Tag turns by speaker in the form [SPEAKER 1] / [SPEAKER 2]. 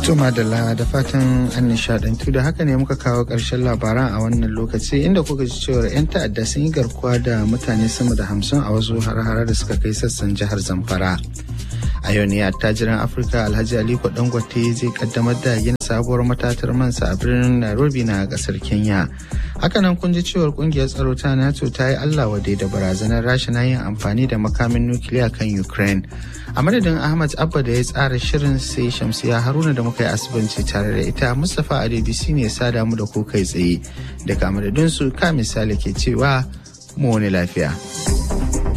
[SPEAKER 1] To madalla da fatan an nishadantu da haka ne muka kawo ƙarshen labaran a wannan lokaci inda kuka ji cewar 'yan ta'adda sun yi garkuwa da mutane sama da hamsin a wasu har da suka kai sassan jihar Zamfara. A yau ne attajiran Afirka Alhaji Aliko Dangote zai kaddamar da yin sabuwar matatar mansa a birnin Nairobi na kasar Kenya. Hakanan kun ji cewar kungiyar tsaro ta NATO ta yi Allah wadai da barazanar Rasha na yin amfani da makamin nukiliya kan Ukraine. A madadin Ahmad Abba da ya tsara shirin sai Shamsiya Haruna da muka yi asibanci tare da ita Mustapha Adebisi ne sada mu da ku kai tsaye. Daga madadinsu ka misali ke cewa mu wani lafiya.